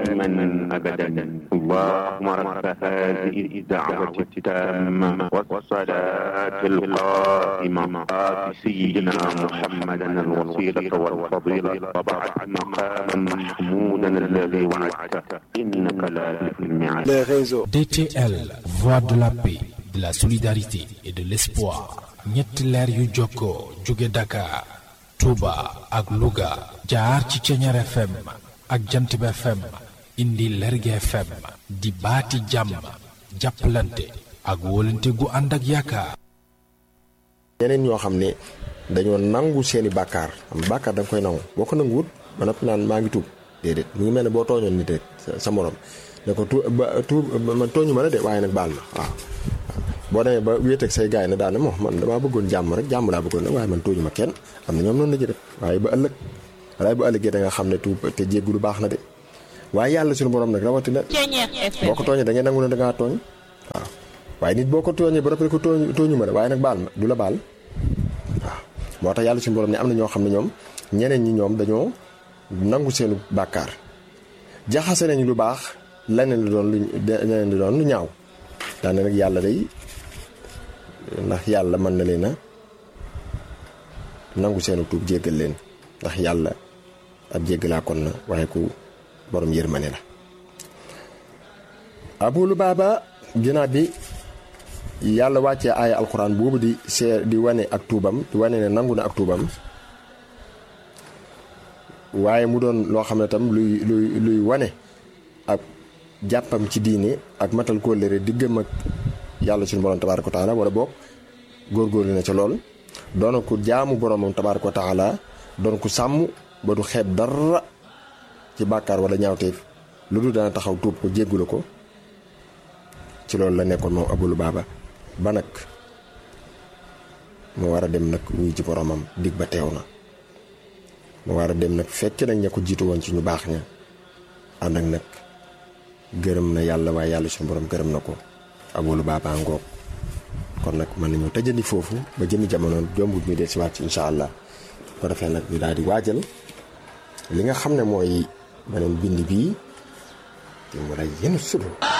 دائما أبدا اللهم رب هذه الدعوة التامة والصلاة القائمة آت سيدنا محمدا الوسيلة والفضيلة وبعث مقاما محمودا الذي وعدته إنك لا تخلف الميعاد les réseaux. DTL, voix de la paix, de la solidarité et de l'espoir. ñetti leer yu jokkoo jóge Dakar, Touba ak Louga jaar ci Ceñeer FM ak Jantib FM indi Lerge FM di baati jàmm jàppalante ak wóolante gu ànd ak yaakaar. ñeneen ñoo xam ne dañoo nangu seeni bàkkaar am bàkkaar da nga koy nangu boo ko nanguwut ba noppi naan maa ngi tuub déedéet mu ngi mel ne boo tooñoon nit rek sa sa morom ne ko tu ba tuub man tooñu ma la de waaye nag baal ma waaw. boo demee ba wéet ak say gaay ne daane moo man damaa bëggoon jàmm rek jàmm laa bëggoon nag waaye man tooñu ma kenn am na ñoom noonu la ci def waaye ba ëllëg waaye ba ëllëgee da nga xam ne tuub te jéggu lu baax na de waaye yàlla suñu borom nag rawatina boo ko tooñee da ngay nangu ne da ngaa tooñ waaw waaye nit boo ko tooñee ba rappelé ko tooñ tooñu ma la waaye nag baal ma du la baal waaw moo tax yàlla suñu borom ne am na ñoo xam ne ñoom ñeneen ñi ñoom dañoo nangu seenu bàkkaar jaxase nañu lu baax leneen lu doon lu leneen lu doon lu ñaaw daane nag yàlla day ndax yàlla mën na leen a nangu seenu tuub jéggal leen ndax yàlla ab jéggalaa kon na waaye ku borom yërmane la Abu Lubaaba ginnaaw bi yàlla wàccee aaya alxuraan boobu di see di wane ak tuubam di wane ne nangu na ak tuubam waaye mu doon loo xam ne tam luy luy luy wane ak jàppam ci diine ak matal kóllëre diggam ak yàlla suñu borom tabaaraka wa taala wala boog góorgóorlu na ca lool doon ko jaamu boromam tabaaraka wa taala doon ko sàmm ba du xeeb dara ci bàkkaar wala ñaawteef lu dul dana taxaw tuub ko jéggula ko ci loolu la nekkoon moom Abu Lubaaba ba nag mu war a dem nag wuy ci boromam dig ba teew na mu war a dem nag fekk nag ña ko jiitu woon ci ñu baax ña ànd ak nag gërëm na yàlla waaye yàlla suñu borom gërëm na ko Abu Lubaaba ngoog kon nag mën nañu tëjandi foofu ba jëmi jamono jombut ñu dee si waat ci incha allah ko defee nag ñu daal di waajal li nga xam ne mooy beneen bind bii te mu lay yenn sudu